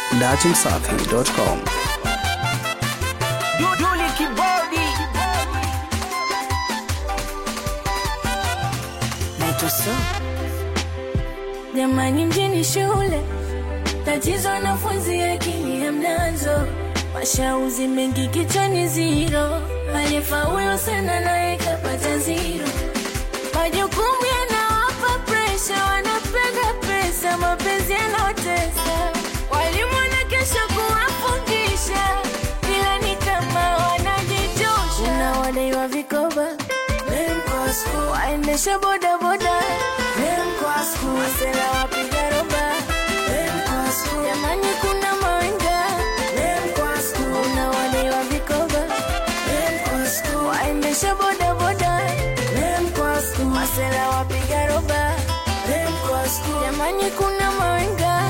datimsafi.com. Duduli kibodi naitwa so Jamani, mjini shule tatizo, wanafunzi akili ya mnazo, mashauzi mengi kichwani ziro, aliyefaulu sana naye kapata ziro, majukumu yanawapa presha, wanapenda pesa, mapenzi yanaotesa, walimu na kesho kuwafundisha, ila ni kama wanajitosha, unawadaiwa vikoba waendesha bodaboda masela wapiga roba jamani kuna mawenga unawadewa vikoba waendesha bodaboda masela wapiga roba jamani kuna mawenga